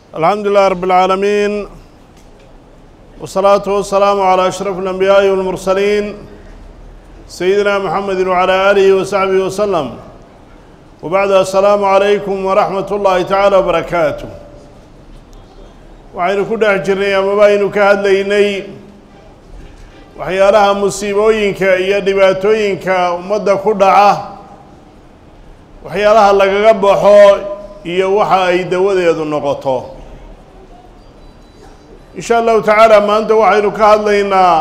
alxamdu lilah rab اlcaalamiin wالsalaatu wasalaamu calى ashraf اlanbiyaaءi wاlmursaliin sayidina mxamedi wعalى aalihi wasaxbihi waslem wabacdu assalaamu calaykum waraxmat ullaahi tacaala wbarakaatu waxaynu ku dhex jirnay amaba aynu ka hadlaynay waxyaalaha musiibooyinka iyo dhibaatooyinka ummadda ku dhaca waxyaalaha lagaga baxo iyo waxa ay dawadeedu noqoto in sha allahu tacaala maanta waxaynu ka hadlaynaa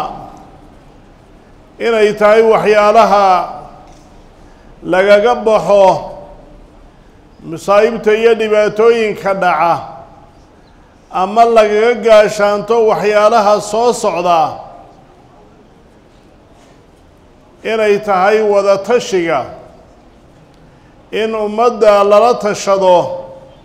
inay tahay waxyaalaha lagaga baxo masaa'ibta iyo dhibaatooyinka dhaca ama lagaga gaashaanto waxyaalaha soo socda inay tahay wada tashiga in ummadda lala tashado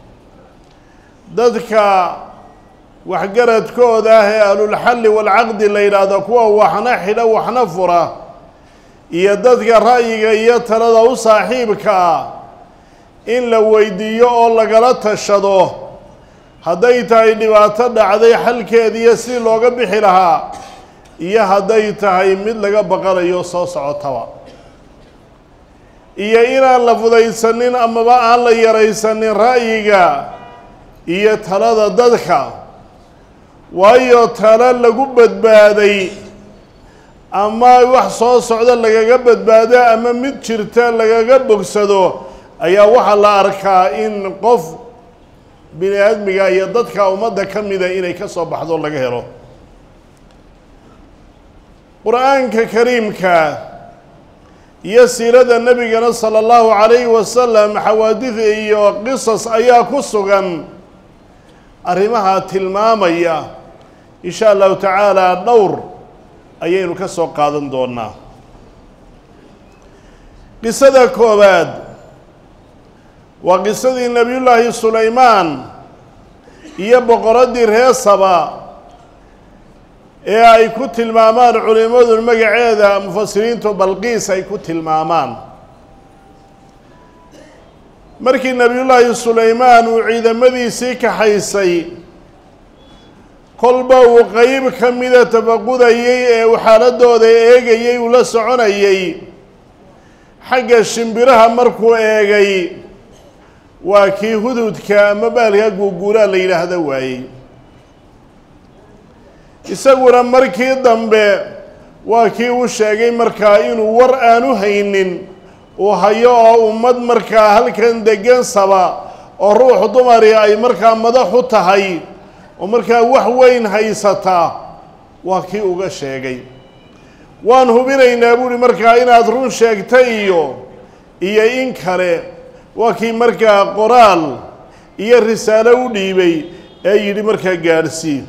dadka waxgaradkooda ah ee ahlulxalli waalcaqdi la yidhaahdo kuwa waxna xidho waxna fura iyo dadka ra'yiga iyo talada u saaxiibka ah in la weydiiyo oo lagala tashado hadday tahay dhibaato dhacday xalkeediiyo sidii looga bixi lahaa iyo hadday tahay mid laga baqanayo soo socotaba iyo inaan la fudaysanin amaba aan la yaraysanin ra'yiga iyo talada dadka waayo talo lagu badbaaday ama wax soo socda lagaga badbaado ama mid jirta lagaga bogsado ayaa waxaa la arkaa in qof bini aadmiga iyo dadka ummadda ka mida inay ka soo baxdo laga helo qur-aanka kariimka iyo siirada nebigana sala allahu calayhi wasalam xawaadid iyo qisas ayaa ku sugan arrimaha tilmaamaya in sha allahu tacaala dhowr ayaynu ka soo qaadan doonaa qisada koowaad waa qisadii nebiyullaahi sulaymaan iyo boqoraddii reer saba ee ay ku tilmaamaan culimmadu magaceeda mufasiriintu balqiis ay ku tilmaamaan markii nebiyullaahi sulaymaan uu ciidamadiisii kaxaysay kolba uu qeyb ka mida tafaqudayey ee uu xaaladooda eegayey uu la soconayey xagga shimbiraha markuu eegay waa kii hududka ama baalka guuguuraa la yidhaahdo waayey isaguna markii dambe waa kii u sheegay markaa inuu war aanu haynin uu hayo oo ummad markaa halkan degan saba oo ruux dumari ay markaa madax u tahay oo markaa wax weyn haysataa waa kii uga sheegay waan hubinaynaa buuhi markaa inaad run sheegta iyo iyo in kale waa kii markaa qoraal iyo risaalo u dhiibay ee yidhi markaa gaadhsii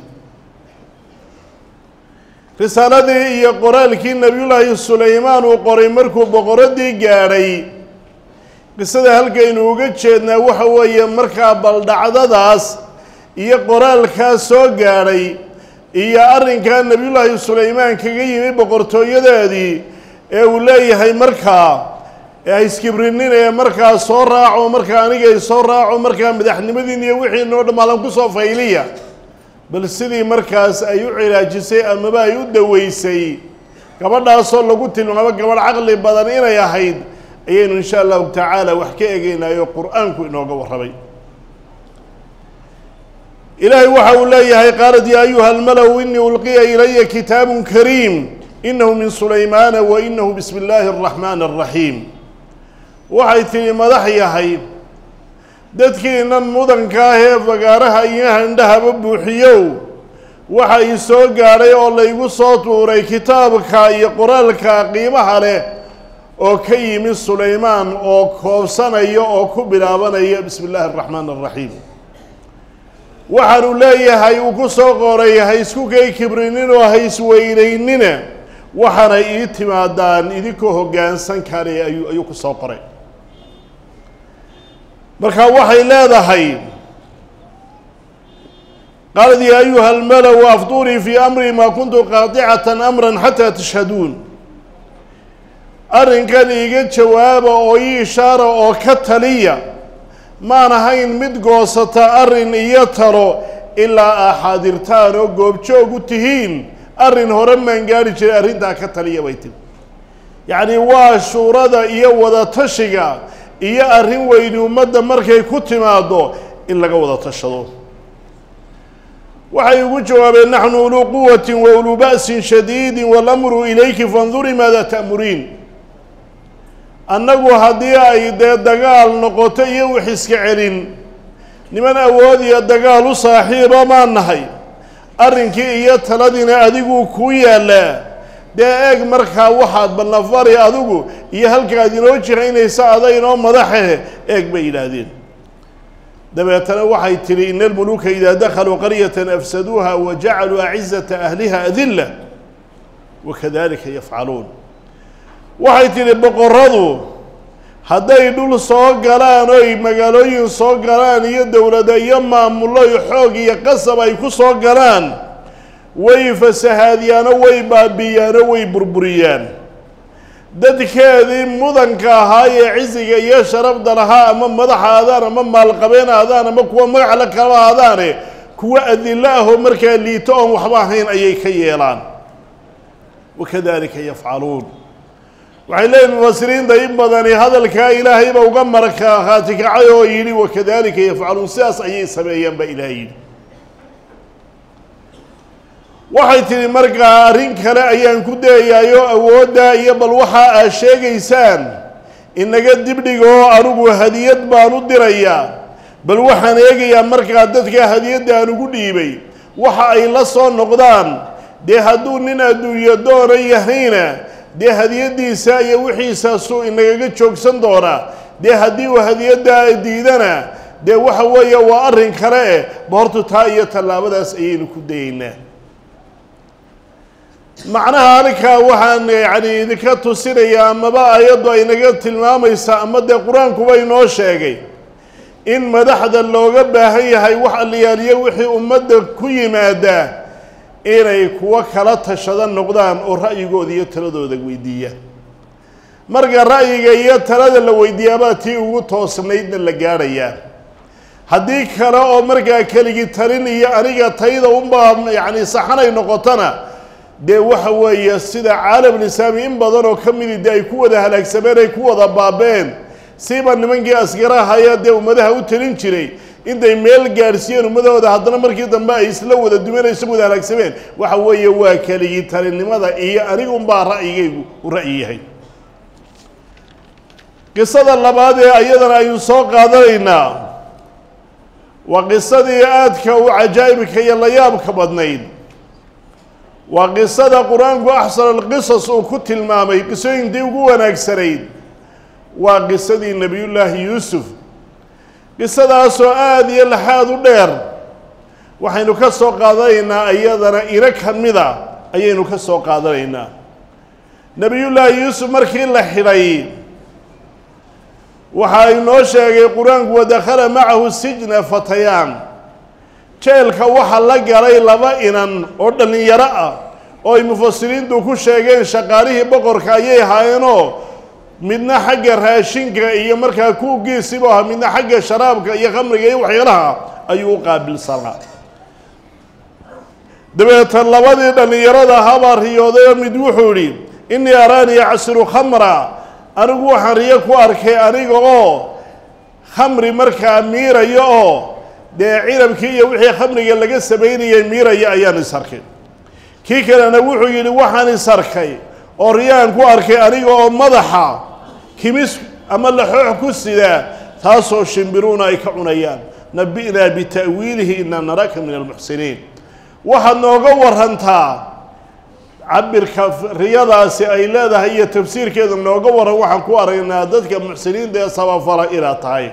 risaaladii iyo qoraalkii nebiyullaahi sulaymaan uu qoray markuu boqoraddii gaadhay qisada halkaynu uga jeednaa waxa weeye markaa baldhacdadaas iyo qoraalkaas soo gaadhay iyo arrinkaa nebiyullaahi sulaymaan kaga yimi boqortooyadeedii ee uu leeyahay markaa ee iskibrinnin ee markaa soo raaco markaa anigay soo raaco markaa madaxnimadiin iyo wixiinoo dhamaalan ku soo fayliya bal sidii markaas ay u cilaajisay amaba ay u daweysay gabadhaasoo lagu tilmaamo gabadh caqli badan inay ahayd ayaynu insha allahu tacaala wax ka egeynaayo qur-aanku inooga warramay ilaahay waxa uu leeyahay qaalat yaa ayuha almalow inii ulqiya ilaya kitaabun kariim inahu min sulaymaana wa inahu bismi illaahi araxmaani araxiim waxay tihi madax yahay dadkiinan mudanka ah ee fagaaraha iyo handhahaba buuxiyow waxa ii soo gaadhay oo laygu soo tuuray kitaabka iyo qoraalka qiimaha leh oo ka yimi sulaymaan oo koobsanaya oo ku bilaabanaya bismi illaahi araxmaan araxiim waxaanu leeyahay uu ku soo qoray ha isku kay kibrinin oo ha isweynaynina waxaana ii timaadaan idinkoo hoggaansan kale ayuu ayuu ku soo qoray marka waxay leedahay qaalat yaa ayuha almalow afdurii fii amri maa kuntu qaadicatan amran xataa tashhaduun arrinkan iiga jawaaba oo ii ishaara oo ka taliya maan ahayn mid goosata arrin iyo talo ilaa aa xaadirtaan oo goobjoog u tihiin arrin hore maan gaadhi jiray arrintaa ka taliya bay tiri yacni waa shuurada iyo wadatashiga iyo arrin weyni ummadda markay ku timaaddo in laga wada tashado waxay ugu jawaabeen naxnu uluu quwatin wa uluu ba'sin shadiidin walamru ilayki fanduri maada ta'muriin annagu haddii ay dee dagaal noqoto iyo wix iska celin niman awood iyo dagaal u saaxiiba maan nahay arrinkii iyo taladiina adiguu kuu yaallaa dee eeg markaa waxaad balnafari adigu iyo halkaad inoo jiraynaysa ada inoo madaxe eeg bay yidhaahdeen dabeetana waxay tidhi ina almuluuka idaa dakhaluu qaryatan afsaduuha wa jacaluu acizata ahliha adilla wakadalika yafcaluun waxay tidhi boqoradu hadday dhul soo galaan oy magaalooyin soo galaan iyo dowlada iyo maamullo iyo xoog iyo qasab ay ku soo galaan way fasahaadiyaano way baabi'iyaano way burburiyaan dadkeedii mudanka ahaa ee cisiga iyo sharafda lahaa ama madaxa aadaan ama maalqabeen aadaan ama kuwa magac la kala aadaane kuwa adillo ahoo markaa liito oon waxba ahayn ayay ka yeelaan wakadalika yafcaluun waxay leeyihin mufasiriinta in badani hadalkaa ilaahayba uga markhaati kacay oo yidhi wakadalika yafcaluun sidaas ayay sameeyeen ba ilaah yidhi waxay tidhi markaa arrin kale ayaan ku dayayaayoo awooddaa iyo bal waxa aad sheegaysaan inaga dibdhigoo anigu hadiyad baan u dirayaa bal waxaan eegayaa markaa dadka hadiyadda aan ugu dhiibay waxa ay la soo noqdaan dee hadduu nin adduunyo doona yahayna dee hadiyaddiisa iyo wixiisaasuu inagaga joogsan doonaa dee haddii uu hadiyaddaa diidana dee waxa weeye waa arrin kale eh ba hortu taa iyo tallaabadaas ayaynu ku dayaynaa macnaha arrinkaa waxaan yacni idinka tusinayaa amaba ayaddu ay naga tilmaamaysaa ama dee qur-aankuba inoo sheegay in madaxda looga baahan yahay wax alliyaaliyo wixii ummadda ku yimaadaa inay kuwo kala tashada noqdaan oo ra'yigooda iyo taladooda weydiiyaan marka ra'yiga iyo talada la weydiiyaabaa tii ugu toosnaydna la gaadhayaa haddii kale oo markaa keligi talin iyo aniga tayda unbaa yacni saxanay noqotona dee waxa weeye sida caalamulislaami in badan oo ka midi dee ay ku wada halaagsameen ay ku wada baabeen siiba nimankii askarahaya dee ummadaha u talin jiray intay meel gaadhsiiyeen ummadahooda haddana markii dambe ay isla wada dumanayso wada halaagsameen waxa weeye waa keligii talinimada iyo anigunbaa ra'yigaygu u ra'yi yahay qisada labaad ee ayadana aynu soo qaadanaynaa waa qisadii aadka u cajaa'ibka iyo layaabka badnayd waa qisada qur-aanku axsan alqisas uu ku tilmaamay qisooyintii ugu wanaagsanayd waa qisadii nebiyullaahi yuusuf qisadaasoo aada iyo laxaad u dheer waxaynu ka soo qaadanaynaa iyadana ino ka mida ayaynu ka soo qaadanaynaa nebiyullaahi yuusuf markii la xidhay waxaa inoo sheegay qur-aanku wadakhala macahu sijna fatayaan jeelka waxaa la galay laba inan oo dhallinyaro ah oo ay mufasiriintu ku sheegeen shaqaalihii boqorka ayay ahaayeenoo midna xagga raashinka iyo markaa kuugiisibu ahaa midna xagga sharaabka iyo khamriga iyo waxyaalaha ayuu u qaabilsanaa dabeetan labadii dhallinyarada ahaabaa riyoodayo mid wuxuu idhi innii araanii acsiru khamra anigu waxaan riyo ku arkay aniga oo khamri markaa miirayo oo dee cinabkii iyo wixii khamriga laga samaynayay miiraya ayaan is arkay kii kalena wuxuu yidhi waxaan is arkay oo riyaan ku arkay aniga oo madaxa kimis ama laxoox ku sidaa taasoo shimbiruuna ay ka cunayaan nabi'naa bita'wiilihi inaa naraka min almuxsiniin waxaad nooga warantaa cabirka riyadaasi ay leedahay iyo tafsiirkeeda nooga waran waxaan ku aragnaa dadka muxsiniinta ee sabafala inaad tahay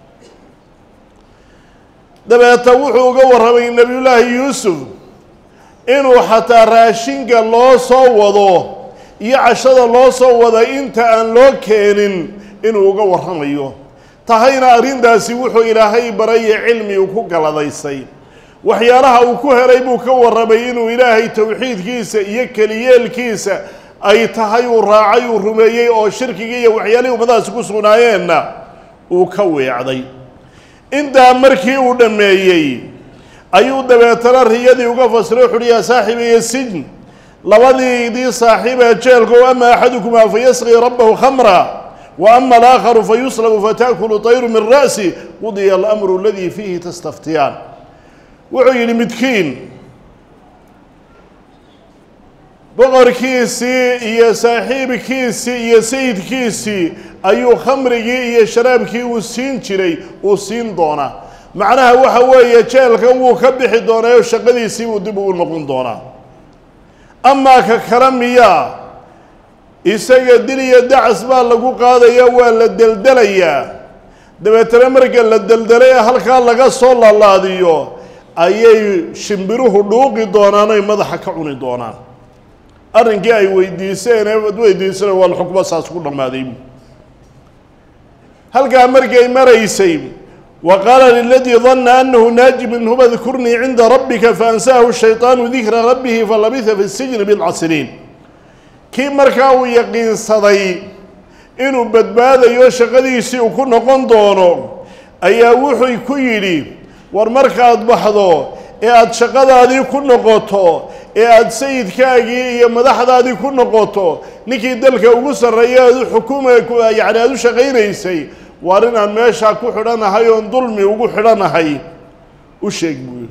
dabeeta wuxuu uga warramay nebiyullaahi yuusuf inuu xataa raashinka loo soo wado iyo cashada loo soo wada inta aan loo keenin inuu uga warramayo tahayna arrintaasi wuxuu ilaahay baraye cilmi uu ku galadaysay waxyaalaha uu ku helay buu ka warramay inuu ilaahay towxiidkiisa iyo keliyeelkiisa ay tahay uu raacay uu rumeeyey oo shirkigii iyo waxyaalihii ummadahaasi ku sugnaayeenna uu ka weecday intaa markii uu dhammeeyey ayuu dabeetana riyadii uga fasiray wuxuuhi yaa saaxibiya sijn labadiidii saaxiibee jeelko ama axadukumaa fayasqii rabbahu khamra wa ama alaakharu fayuslabu fataakulu tayru min ra'si qudiya alamru aladii fiihi tastaftiyaan wuxuu yidhi midkiin boqorkiisii iyo saaxiibkiisii iyo sayidkiisii ayuu khamrigii iyo sharaabkii uu siin jiray uu siin doonaa macnaha waxa weeye jeelkan wuu ka bixi doonaayo shaqadiisii buu dib ugu noqon doonaa amaa ka kale miyaa isaga dil iyo dacas baa lagu qaadaya waa la deldelayaa dabeetana marka la deldelay ee halkaa laga soo lalaadiyo ayay shimbiruhu dhuuqi doonaan oy madaxa ka cuni doonaan arrinkii ay weydiiseen ee weydiisana waa xukmo saas ku dhammaaday halkaa markay maraysay wa qaala liladii danna annahu naaji minhuma dkurnii cinda rabbika faansaahu shayطaanu dikra rabbihi falabisa fi sijni bidca siniin kii markaa uu yaqiinsaday inuu badbaadayo shaqadiisii uu ku noqon doono ayaa wuxuu ku yidhi war markaad baxdo ee aada shaqadaadii ku noqoto ee aada sayidkaagii iyo madaxdaadii ku noqoto ninkii dalka ugu sarreeya aad u xukuma yacni aada u shaqaynaysay waar inaan meeshaa ku xidhanahay oon dulmi ugu xidhanahay u sheeg buuyi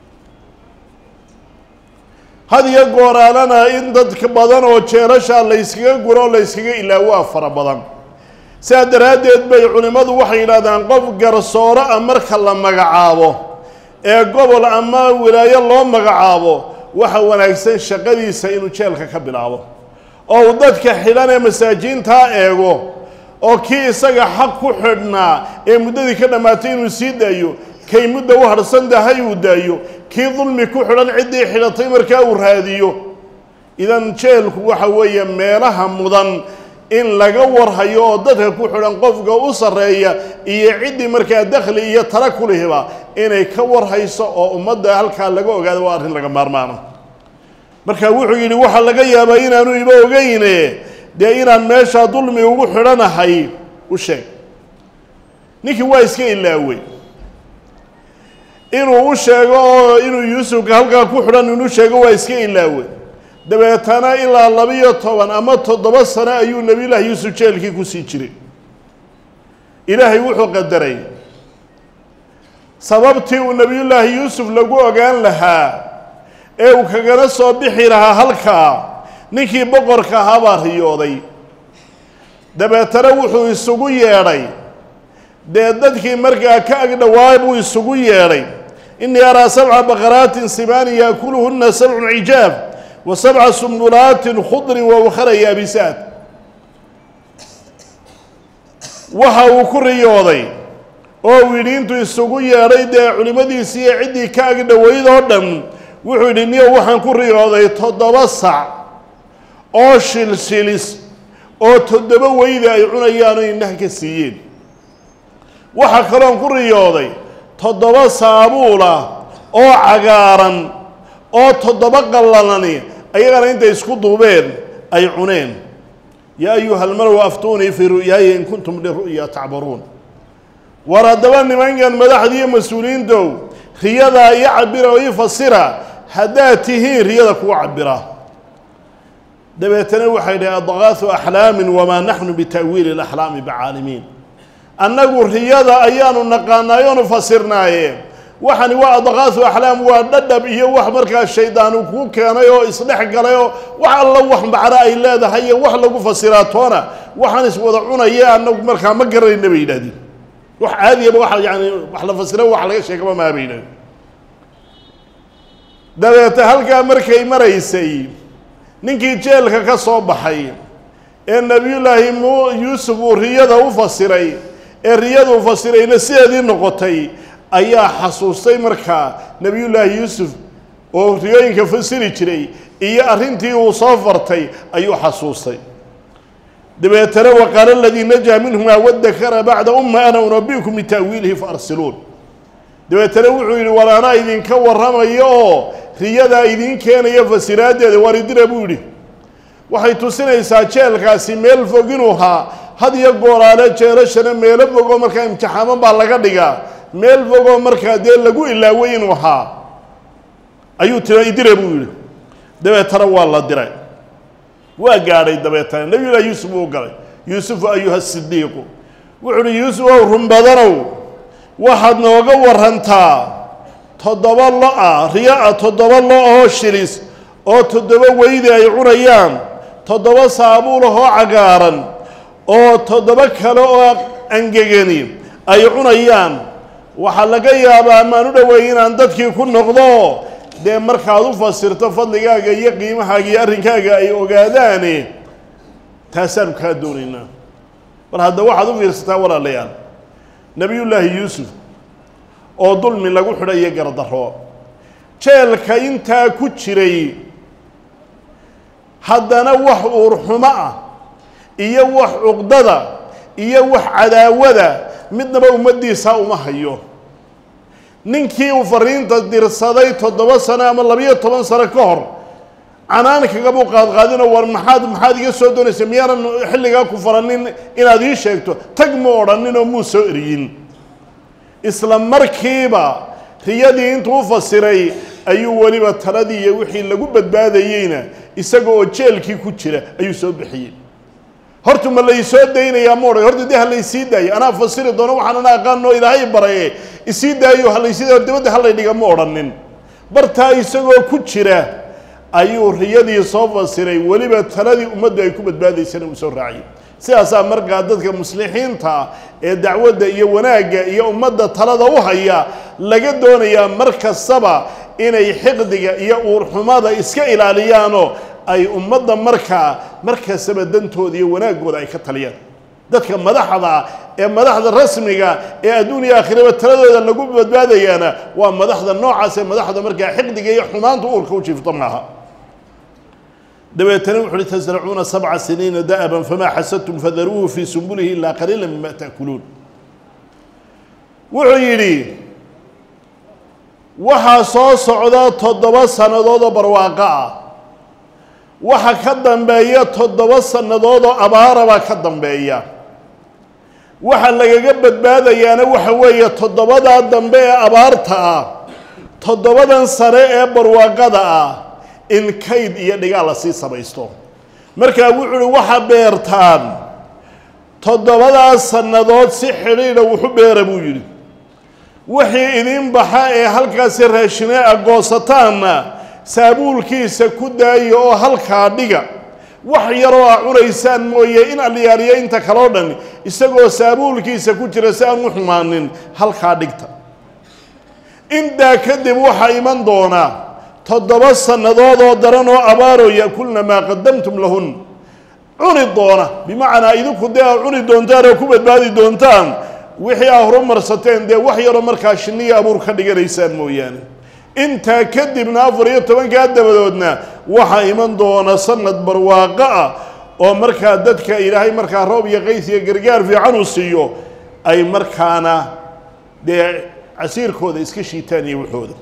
had iyo gooraalana in dadka badan oo jeelashaa layskaga guro oo layskaga ilaawaa fara badan sidaa daraaddeed bay culimmadu waxay yidhahdaan qof garsooro ah marka la magacaabo ee gobol ama wilaayo loo magacaabo waxa wanaagsan shaqadiisa inuu jeelka ka bilaabo oo uu dadka xidhan ee masaajiintaa eego oo kii isaga xaq ku xidhnaa ee muddadii ka dhammaatay inuu sii daayo kay mudda u harhsan tahay uu daayo kii dulmi ku xidhan ciddii xidhatay markaa uu raadiyo idan jeelku waxa weeye meelaha mudan in laga warhayo oo dadka ku xidhan qofka u sarreeya iyo ciddii markaa dakhli iyo tala ku lihiba inay ka warhayso oo ummadda halkaa laga ogaado waa arrin laga maarmaano marka wuxuu yidhi waxaa laga yaabaa inaanu iba ogeyne dee inaan meeshaa dulmi ugu xidhanahay u sheeg ninkii waa iska ilaawey inuu u sheego oo inuu yuusufka halkaa ku xidhan inuu sheego waa iska ilaawey dabeetana ilaa labiyo toban ama toddoba sano ayuu nebiyullaahi yuusuf jeelkii kusii jiray ilaahay wuxuu qadaray sababtii uu nebiyullaahi yuusuf lagu ogaan lahaa ee uu kagana soo bixi lahaa halkaa ninkii boqorka ahaa baa riyooday dabeetana wuxuu isugu yeedhay dee dadkii markaa ka agdhowaa buu isugu yeedhay innii araa sabca baqaraatin simaani yaakuluhunna sabcun cijaab wa sabca sumbulaatin khudrin wa ukhara yaabisaat waxa uu ku riyooday oo uu yidhi intuu isugu yeedhay dee culimmadiisii iyo ciddii ka agdhowayd oo dhan wuxuu yidhi niyo waxaan ku riyooday toddoba sac oo shilshilis oo toddoba weyda ay cunayaan oo indhaha ka siiyeen waxaa kaloon ku riyooday toddoba saabuulah oo cagaaran oo toddoba qallalani ayagana intay isku duubeen ay cuneen yaa ayuha almalow aftuunii fii ru'yaaya in kuntum liru'ya tacbaruun war haddaba nimankan madaxdiiyo mas-uuliyiintow riyadaa iyo cabira oo ii fasira haddaad tihiin riyada kuwa cabira dabeetana waxay dhahay adqaahu axlaamin wamaa naxnu bita'wiili alaxlaami bicaalimiin annagu riyada ayaanu naqaanaayoonu fasirnaaye waxani waa adqaahu axlaam waa dhadhab iyo wax markaa shaydaanu kuu keenay oo isdhex galay oo wax alla wax macno ay leedahay iyo wax lagu fasiraa toona waxaan iswada cunaya annagu markaa ma garanayna bay yidhahdeen wax caadiyaba waa yani wax la fasira wax laga sheegaba maa bay yidhahdeen dabeete halkaa markay maraysay ninkii jeelka ka soo baxay ee nebiyullaahi mu yuusuf uu riyada u fasiray ee riyada u fasirayna sideedii noqotay ayaa xasuustay markaa nebiyullaahi yuusuf oo riyooyinka fasiri jiray iyo arrintii uu soo fartay ayuu xasuustay dabeetana waqaala aladii najaa minhumaa wadakara bacda umma ana unabikum bita'wiilihi faarsiluun dabeetana wuxuu yidhi war anaa idinka warramayo oo riyadaa idiin keenaya fasiraaddeeda waaridira buu yidhi waxay tusinaysaa jeelkaasi meel fog inuu haa had iyo gooraale jeelashana meelo fogoo markaa imtixaaman baa laga dhigaa meel fogoo markaa dee lagu ilaaway inuu ahaa ayuu tira idire buu yidhi dabeetana waa la diray waa gaadhay dabeetana nebiyullahi yuusuf uu galay yuusufu ayuha sidiiqu wuxu uhi yuusuf ow run badanow waxaad nooga warantaa toddoba lo-a riyo-a toddoba lo oo shilis oo toddoba weydi ay cunayaan toddoba saabuulahoo cagaaran oo toddoba kale oo angegani ay cunayaan waxaa laga yaabaa maan u dhoweey inaan dadkii ku noqdo dee markaad u fasirto fadligaaga iyo qiimahaaga iyo arrinkaaga ay ogaadaane taasaanu kaa doonaynaa bal hadda waxaad u fiirsataa walaalayaal nebiyullaahi yuusuf oo dulmi lagu xidhayo gardarro jeelka intaa ku jiray haddana wax uurxumo ah iyo wax cuqdada iyo wax cadaawada midnaba ummaddiisa uma hayo ninkii uu fariinta dirsaday toddoba sano ama labiyo toban sano ka hor canaan kagabuu qaadqaadinoo war maxaad maxaad iga soo doonaysa miyaanan xilligaa ku faranin inaad ii sheegto tag mu odhanin oo muu soo eriyin isla markiiba riyadii intuu u fasiray ayuu weliba taladii iyo wixii lagu badbaadayeyna isaga oo jeelkii ku jira ayuu soo bixiyey horta ma laysoo daynayaa ma odhan horta dee ha laysii daayo anaa fasiri doono waxaan ana aqaanoo ilaahay baraye isii daayo ha laysii daayo dibadda ha laydhiga ma odhanin bartaa isagoo ku jira ayuu riyadii soo fasiray weliba taladii ummaddu ay ku badbaadaysana uu soo raaciyay sidaasaa markaa dadka muslixiinta ee dacwadda iyo wanaagga iyo ummadda talada u haya laga doonayaa mar kastaba inay xiqdiga iyo uurxumada iska ilaaliyaanoo ay ummadda markaa mar kastaba dantooda iyo wanaaggooda ay ka taliyaan dadka madaxda ee madaxda rasmiga ee adduun iyo aakhiraba taladooda lagu badbaadayaana waa madaxda noocaas ee madaxda markaa xiqdiga iyo xumaanta uurka u jiifto maaha dabeetana wuxu uhi tasracuuna sabca siniina da'aban famaa xasadtum fadaruuhu fii sumbulihi ilaa qaliila mima ta'kuluun wuxuu yidhi waxaa soo socda toddoba sannadood oo barwaaqo ah waxa ka dambeeya toddoba sannadood oo abaarabaa ka dambeeya waxa lagaga badbaadayaana waxa weeye toddobadaa dambe ee abaarta ah toddobadan sare ee barwaaqada ah in kayd iyo dhigaal la sii samaysto markaa wuxu uhi waxa beertaan toddobadaas sannadood si xidhiidha wuxu beera buu yidhi wixii idin baxa ee halkaasi raashine a goosataanna saabuulkiisa ku daaya oo halkaa dhiga wax yaroo a cunaysaan mooye in alyaaliyo inta kaloo dhan isagoo saabuulkiisa ku jira si aan u xumaanin halkaa dhigta intaa kadib waxaa iman doona toddoba sannadood oo daran oo abaaroo ya'kulna maa qadamtum lahun cuni doona bimacnaa idinku dee aa cuni doontaan oo ku badbaadi doontaan wixii aa horumarsateen dee wax yaroo markaa shinniya abuur ka dhiganaysaan mooyaane intaa kadibna afar iyo tobankaa dabadoodna waxaa iman doona sanad barwaaqo ah oo markaa dadka ilaahay markaa roob iyo qays iyo gargaar fiican uu siiyo ay markaana dee casiirkooda iska shiitaan iyo waxooda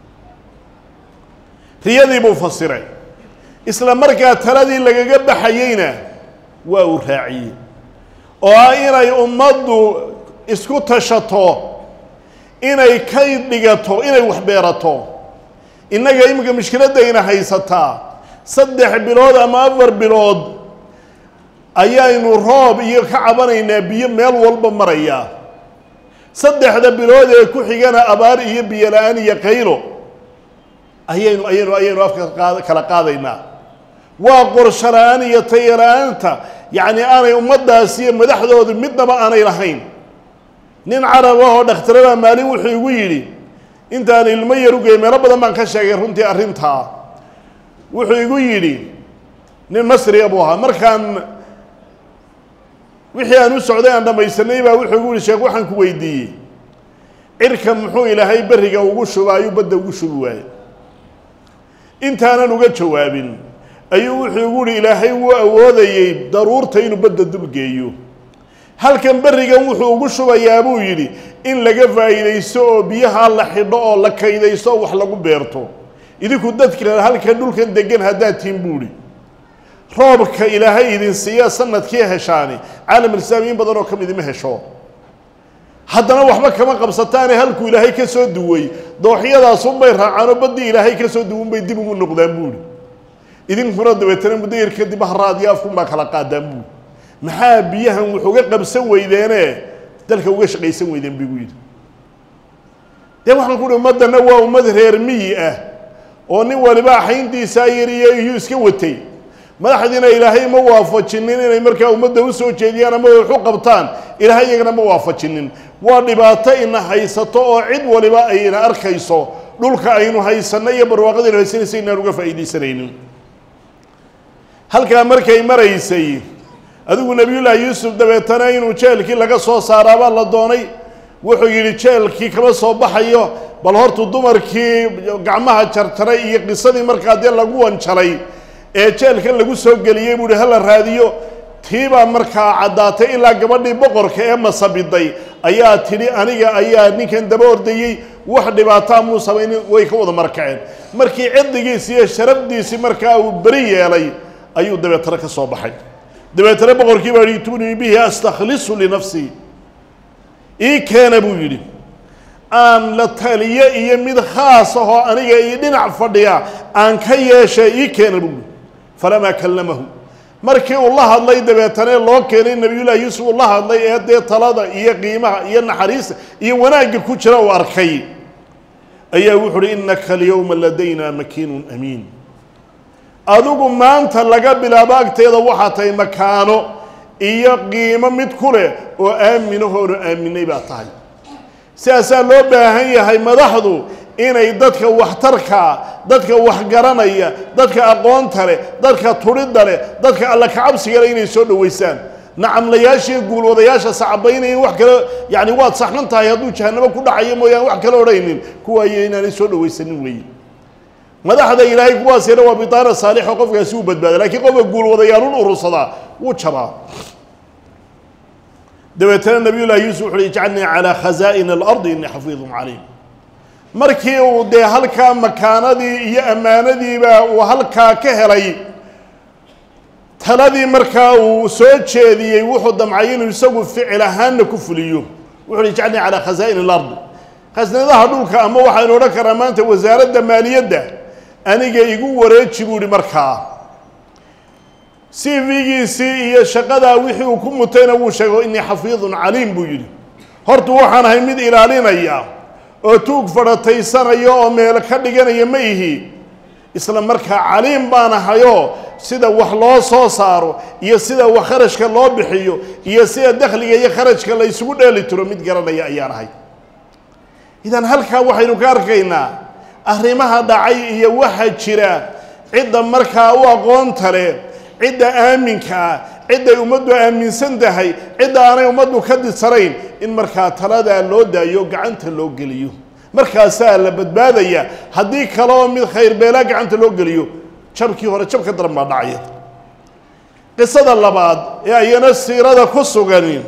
riyadii buu fasiray isla markaa taladii lagaga baxayeyna waa uu raaciyey oo ah inay ummaddu isku tashato inay kayd dhigato inay wax beerato innaga iminka mushkiladayna haysataa saddex bilood ama afar bilood ayaynu roob iyo ka cabanaynaa biyo meel walba maraya saddexda bilood ee ku xigana abaar iyo biyo la-aan iyo qaylo ayaynu ayaynu ayaynu afka qaad kala qaadaynaa waa qorsho la-aan iyo tayo la-aanta yacni aanay ummaddaasi iyo madaxdoodu midnaba aanay lahayn nin carab ah oo dhakhtarada maalin wuxuu igu yidhi intaan ilmo yar u geey meelo badan baan ka sheegay runtii arrintaa wuxuu igu yidhi nin masriya buu ahaa markaan wixii aan u socday aan dhammaysanay baa wuxuu igu yihi sheekh waxaan ku weydiiyey cirka muxuu ilaahay berriga ugu shuba ayuu badda ugu shubi waayey intaanan uga jawaabin ayuu wuxuu igu yihi ilaahay wuu awoodayey daruurta inuu badda dulgeeyo halkan berrigan wuxuu ugu shubayaa buu yidhi in laga faa'iidaysto oo biyaha la xidho oo la kaydaysto oo wax lagu beerto idinku dadka halkan dhulkan degan haddaad tihin buu idhi roobka ilaahay idin siiya sanadkii heshaani caalam islaami in badan oo ka mid ima hesho haddana waxba kama qabsataane halkuu ilaahay ka soo duway dooxyadaasunbay raacaanoo baddii ilaahay ka soo duwan bay dib ugu noqdaan buuri idinkuna dabeetana muddo yar kadib haraadiyo afkunbaa kala qaadaan buuri maxaa biyahan wax uga qabsan weydeene dalka uga shaqaysan weydeen bigu yidhi dee waxaan ku uhi ummaddanna waa ummad reer miyi ah oo nin waliba axayntiisaa yariyo iyuu iska watay madaxdiina ilaahay ma waafajinin inay markaa ummadda u soo jeediyaan ama wax u qabtaan ilaahay iyagana ma waafajinin waa dhibaato ina haysato oo cid waliba ayna arkayso dhulka aynu haysanno iyo barwaaqadaynu haysanaysa inaan uga faa'iidaysanaynin halkaa markay maraysay adigu nebiyullaahi yuusuf dabeetana inuu jeelkii laga soo saaraabaa la doonay wuxuu yidhi jeelkii kama soo baxayo bal hortu dumarkii gacmaha jarjaray iyo qisadii markaa dee lagu wanjalay ee jeelkan lagu soo geliyey buu ihi hala raadiyo tiibaa markaa caddaatay ilaa gabadhii boqorka ee masabiday ayaa tidhi aniga ayaa ninkan daba ordayey wax dhibaataa muu samaynin way ka wada markaceen markii ciddigiisi iyo sharafdiisii markaa uu beri yeelay ayuu dabeetana ka soo baxay dabeetana boqorkii baa yihi tunii bihi astakhlisu linafsii ii keena buu yidhi aan la taliyo iyo mid khaas ahoo aniga io dhinac fadhiya aan ka yeeshay ii keena buu yihi falamaa kallamahu markii uu la hadlay dabeetana loo keenay nebiyullaahi yuusuf uu la hadlay ee dee talada iyo qiimaha iyo naxariista iyo wanaagga ku jira uu arkay ayaa wuxu uhi innaka alyowma ladayna makiinun amiin adigu maanta laga bilaabo agteeda waxaa tahay makaano iyo qiimo mid ku leh oo aaminahoonu aaminay baa tahay sidaasaa loo baahan yahay madaxdu inay dadka waxtarka dadka waxgaranaya dadka aqoonta leh dadka tudhidda leh dadka alla kacabsiga leh inay soo dhoweysaan nacamlayaashiiyo guulwadayaasha sacabaynayan wax kale yacni waad saxan tahay hadduu jahanamo ku dhacayo mooyaan wax kale odhaynin kuwaayo inaanay soo dhowaysanin weeye madaxda ilaahay kuwaasina waa bitaana saalixo qofkaasi uu badbaada lakiin qofka guulwadayaalun urursadaa wuu jabaa dabeetana nabiyullahi yuusuf wuxu uhi ijcalnii calaa khazaa'ini alardi innii xafiidun caliim markii uu dee halkaa makaanadii iyo ammaanadiiba uu halkaa ka helay taladii markaa uu soo jeediyey wuxuu damcay inuu isagu ficil ahaanna ku fuliyo wuxu uhi ijcalnii calaa khazaa'ini alardi khasnadaha dhulka ama waxaynu odhan karaa maanta wasaaradda maaliyadda aniga igu wareeji buu ihi markaa c v-giisii iyo shaqadaa wixii uu ku mutayna wuu sheego innii xafiidun caliim buu yidhi horta waxaan ahay mid ilaalinaya oo tuug fadhataysanaya oo meel ka dhiganaya ma ihi isla markaa caliim baan ahayoo sida wax loo soo saaro iyo sida wax kharashka loo bixiyo iyo sida dakhliga iyo kharajka la isugu dheeli tiro mid garanaya ayaan ahay idan halkaa waxaynu ka arkaynaa arrimaha dhacay iyo waxa jira cidda markaa u aqoonta leh cidda aaminka ah cidday ummaddu aaminsan tahay cidda aanay ummaddu ka disarayn in markaa taladaa loo daayo gacanta loo geliyo markaasaa la badbaadaya haddii kaleoo mid khayr beelaa gacanta loo geliyo jabkii hore jab ka daran baa dhacaya qisada labaad ee ayana siirada ku sugan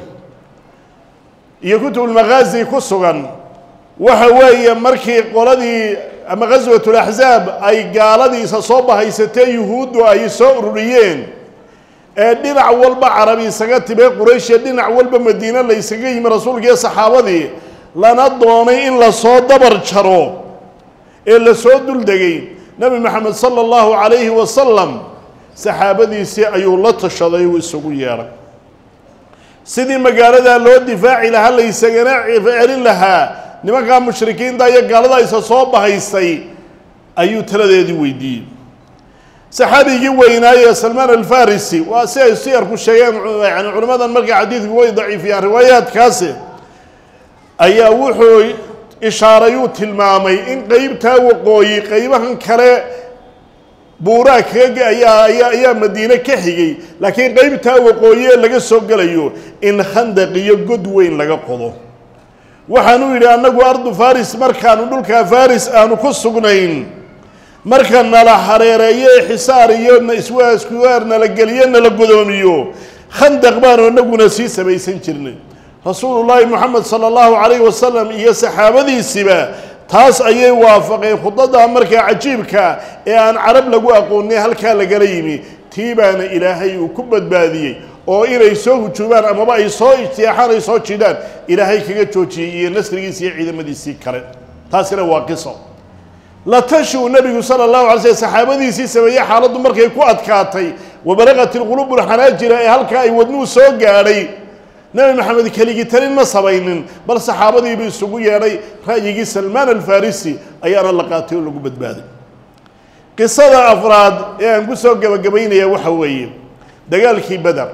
iyo kutubulmakhaazi ku sugan waxa weeye markii qoladii ama ghaswatulaxsaab ay gaaladiisa soo bahaysatee yuhuuddu ay soo ururiyeen ee dhinac walba carabi isaga tibee quraysh ee dhinac walba madiine la ysaga yimi rasuulka iyo saxaabadii lana doonay in lasoo dabar jaro ee lasoo duldegay nebi maxamed sala allahu calayhi wasalam saxaabadiisii ayuu la tashaday uu isugu yeedhay sidii magaaladaa loo difaaci lahaa la ysagana celin lahaa nimankaa mushrikiinta iyo gaalada isa soo bahaystay ayuu taladeedii weydiiyey saxaabigii weynaaye salmaan alfarisi waa si ay siyarku sheegeen yani culimmadan markaa xadiidku way daciifiyaan riwaayaadkaasi ayaa wuxuu ishaarayuu tilmaamay in qeybtaa waqooyi qeybahan kale buuraa kaga ayaa ayaa ayaa madiine ka xigay laakiin qeybtaa waqooyi ee laga soo gelayo in khandaq iyo god weyn laga qodo waxaanuu yidhi annagu ardu faris markaanu dhulkaa faris aanu ku sugnayn marka nala hareereeyo ee xisaar iyo iswaaskuwaar nala geliyo nala godoomiyo khandaq baanu annaguna sii samaysan jirnay rasuulullaahi moxamed sala allahu calayhi wasalam iyo saxaabadiisiba taas ayay waafaqeen khudaddaa markaa cajiibka ee aan carab lagu aqoonay halkaa lagala yimi tii baana ilaahay uu ku badbaadiyey oo inay soo hujuumaan amaba ay soo ijtiyaaxaan ay soo jidhaan ilaahay kaga joojiyey iyo nasrigiisii iyo ciidamadiisii kale taasina waa qiso la tashi uu nebigu sala allahu alay slm saxaabadiisii sameeyey xaaladdu markay ku adkaatay wabalaqat ilquluub ulxanaajira ee halkaa ay wadnuhu soo gaadhay nebi maxamed keligii talin ma samaynin bal saxaabadiibu isugu yeedhay ra'yigii salmaan alfarisi ayaana la qaatay oo lagu badbaaday qisada afraad ee aan ku soo gebagabaynaya waxa weeye dagaalkii beder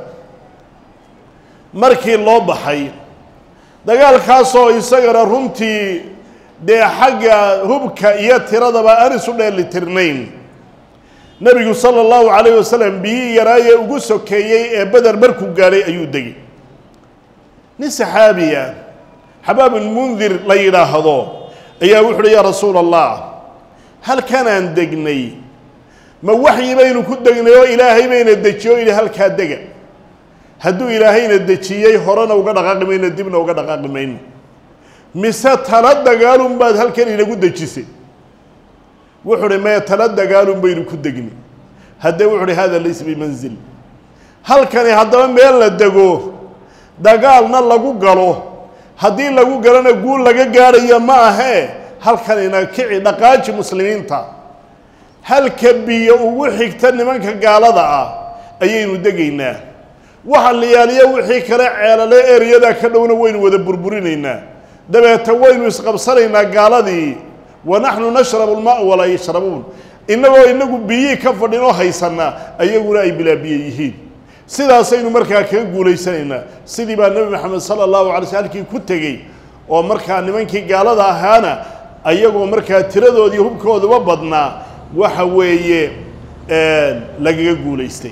markii loo baxay dagaalkaasoo isagana runtii dee xagga hubka iyo tiradaba aan isu dheelitirnayn nebigu sala allahu calayh wasalam biyii yaraayee ugu sokeeyey ee beder markuu gaadhay ayuu degay nin saxaabiya xabaabulmundir la yidhaahdo ayaa wuxu uhi yaa rasuula allah halkanaan degnay ma waxyi baynu ku degnay oo ilaahay bayna dejiye o yidhi halkaa dega hadduu ilaahayna dejiyey horena uga dhaqaaqi mayno dibna uga dhaqaaqi mayno mise tala dagaalun baad halkan inagu dejisay wuxuu uhi maya tala dagaalun baynu ku degni haddee wuxu uhi hada laysa bimanzil halkani haddaba meel la dego dagaalna lagu galo haddii lagu galona guul laga gaadhayo ma ahee halkanina kici dhaqaaji muslimiinta halka biyo ugu xigta nimanka gaalada ah ayaynu degaynaa waxa la yaaliya wixii kale ceelale eryadaa ka dhowna waynu wada burburinaynaa dabeeta waynu isqabsanaynaa gaaladii wa naxnu nashrabu lmaa walaa yashrabuun innagoo inagu biyii ka fadhin oo haysanaa ayaguna ay bilaa biyo yihiin sidaasaynu markaa kaga guulaysanaynaa sidii baa nebi maxamed sala allahu alay sl halkii ku tegey oo markaa nimankii gaalada ahaana ayagoo markaa tiradoodii hubkooduba badnaa waxa weeye lagaga guulaystay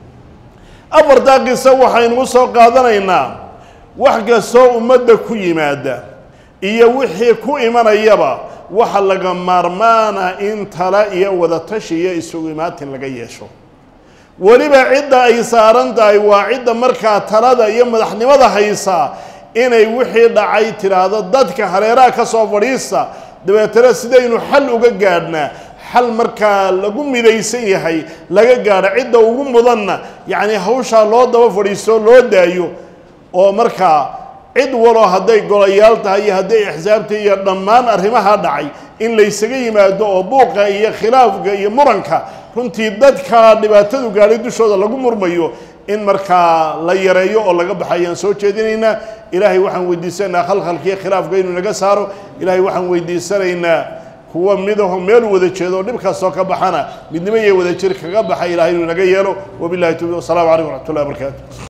afartaa qiso waxaynu soo qaadanaynaa wax kastoo ummadda ku yimaada iyo wixii ku imanayaba waxa laga maarmaana in tala iyo wadatashi iyo isugu imaatin laga yeesho weliba cidda ay saaran tahay waa cidda markaa talada iyo madaxnimada haysaa inay wixii dhacay tidhaahdo dadka hareeraha ka soo fadhiista dabeetana sidaynu xal uga gaadhnaa xal markaa lagu midaysan yahay laga gaadho cidda ugu mudanna yacni hawshaa loo daba fadhiisto loo daayo oo markaa cid waloo hadday golayaal tahay iyo hadday axsaabta iyo dhammaan arrimaha dhacay in laysaga yimaado oo buuqa iyo khilaafka iyo muranka runtii dadka dhibaatadu gaadhay dushooda lagu murmayo in markaa la yareeyo oo laga baxo ayaan soo jeedinaynaa ilaahay waxaan weydiisanaynaa khalkhalkiiyo khilaafka inuu naga saaro ilaahay waxaan weydiisanaynaa kuwa midaho meel wada jeedo oo dhibkaasoo ka baxana midnimo iyo wadajir kaga baxa ilahay inuu naga yeelo wabillahi tawfiq wasalaamu calaykum waraxmat ullahi barakaatu